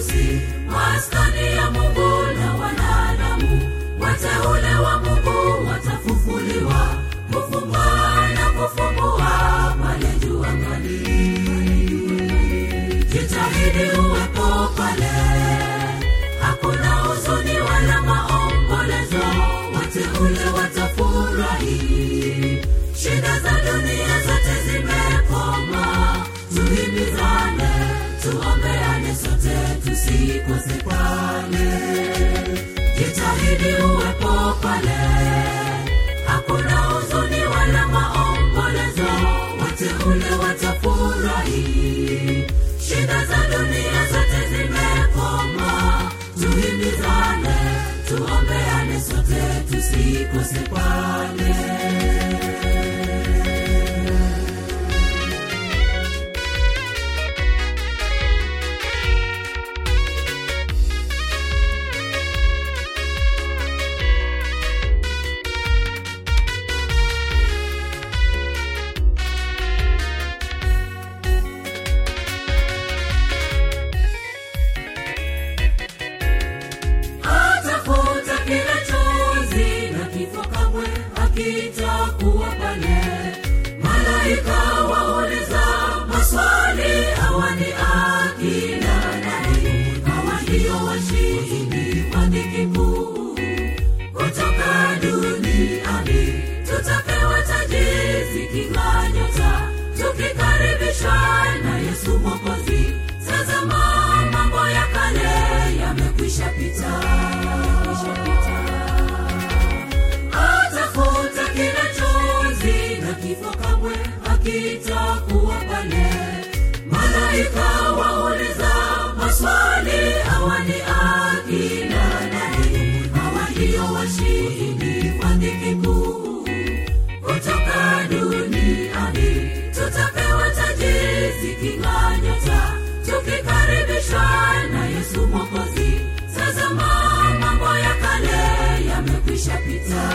harusi maskani ya mungu na wanadamu wateule wa mungu watafufuliwa kufumba na kufumbua pale juu angani jitahidi uwepo pale hakuna huzuni wala maombolezo wateule watafurahi shida za dunia zote zimekoma tuhimizane tuombeane sote tusikose pale jitahidi uwepo pale hakuna huzuni wala maombolezo wateule watafurahi shida za dunia zote zimekoma tuhimizane tuombeane sote tusikose pale atafuta kila chozi na kifo kamwe hakitakuwa pale malaika wauliza maswali hawa ni akina nani hawa ndio washindi wa dhiki kuu kutoka duniani tutapewa taji ziking'aa nyota tukikaribishwa na yesu mwokozi tazama mambo ya kale yamekwisha pita atafuta kila chozi na kifo kamwe hakitakuwa pale malaika wauliza maswali hawa ni akina nani hawa ndio washindi wa dhiki kuu kutoka duniani tutapewa taji ziking'aa nyota tukikaribishwa na yesu mwokozi tazama mambo ya kale yamekwisha pita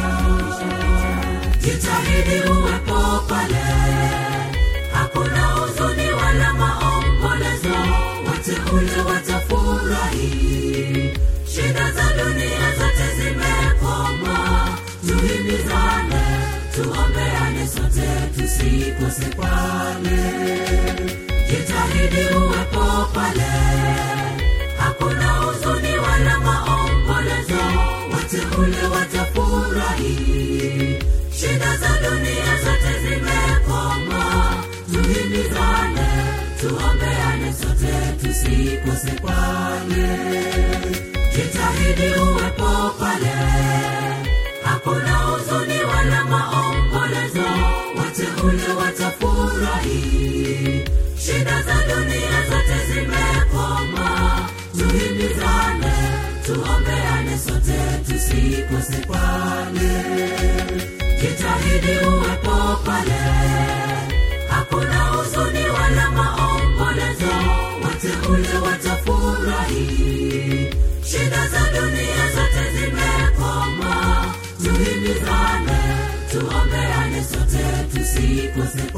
jitahidi uwepo pale hakuna huzuni wala maombolezo wateule watafurahi shida za dunia zote zimekoma tuhimizane tuombeane sote tusikose pale jitahidi uwepo pale hakuna huzuni wala maombolezo wateule watafurahi shida za dunia zote zimekoma tuhimizane tuombeane sote tusikose pale jitahidi uwepo pale hakuna huzuni wala maombolezo wateule watafurahi shida za dunia zote zimekoma tuhimizane tuombeane sote tusikose pale jitahidi uwepo pale hakuna huzuni wala maombolezo wateule watafurahi shida za dunia zote zimekoma tuhimizane tuombeane sote tusikose